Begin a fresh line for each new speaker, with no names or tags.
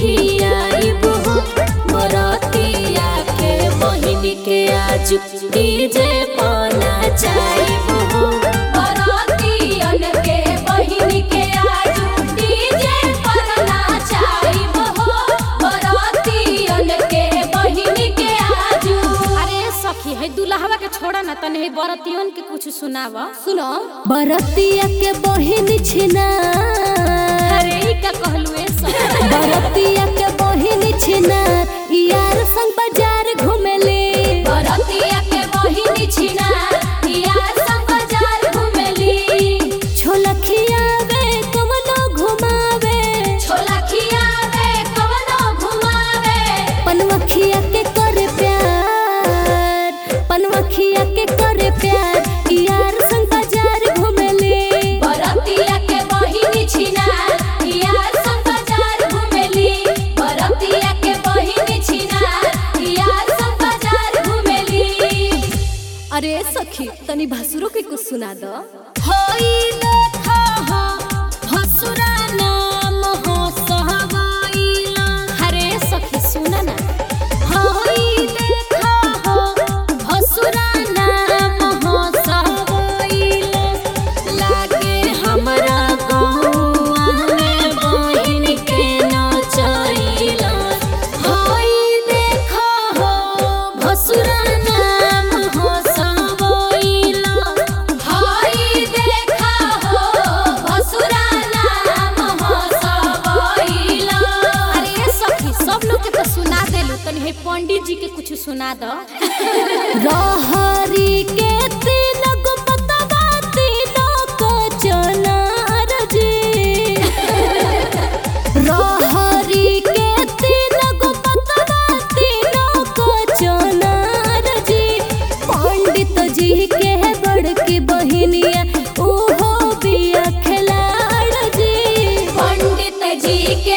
खियाइब हो बरतिया के बहिन के आज डीजे पाना चाइब हो बरतियन के बहिन के आज डीजे पाना चाइब हो बरतियन के बहिन के आज
अरे सखी है दुल्हवा के छोड़ा ना तने बरतियन के कुछ सुनावा सुनो
बरतिया के बहिन छिना
अरे ई का कहलू ए सखी
बरतिया के बहिन छिना यार संग बाजार घुमेले बरतिया के बहिन छिना यार संग बाजार घुमेली छोला खियावे कवनो घुमावे छोला खियावे कवनो घुमावे पनवखिया के करे प्यार पनवखिया के करे प्यार यार संग बाजार घुमेले बरतिया के बहिन छिना यार संग बाजार घुमेली बरतिया के बहिन छिना यार संग बाजार घुमेली
अरे सखी तनी भसुरो के कुछ सुना दो
होई देखा हो हसुरा नाम हो सहवाइला
अरे सखी सुना ना
होई देखा हो हसुरा नाम हो सहवाइला लागे हमरा गौआ में बहिन के नचैला होई देखा हो हसुरा नाम हो सहवाइला होई देखा हो हसुरा नाम हो सहवाइला
अरे सखी सब लोग के तो सुना देलू तनी है पंडित जी के कुछ सुना दो
रहरी के तीन गो पतवा तीनों को चनार जी रहरी के तीन गो पतवा तीनों को चनार जी पंडित जी के बड़की बहिनिया ओहो बिया खिलाड़ जी पंडित जी के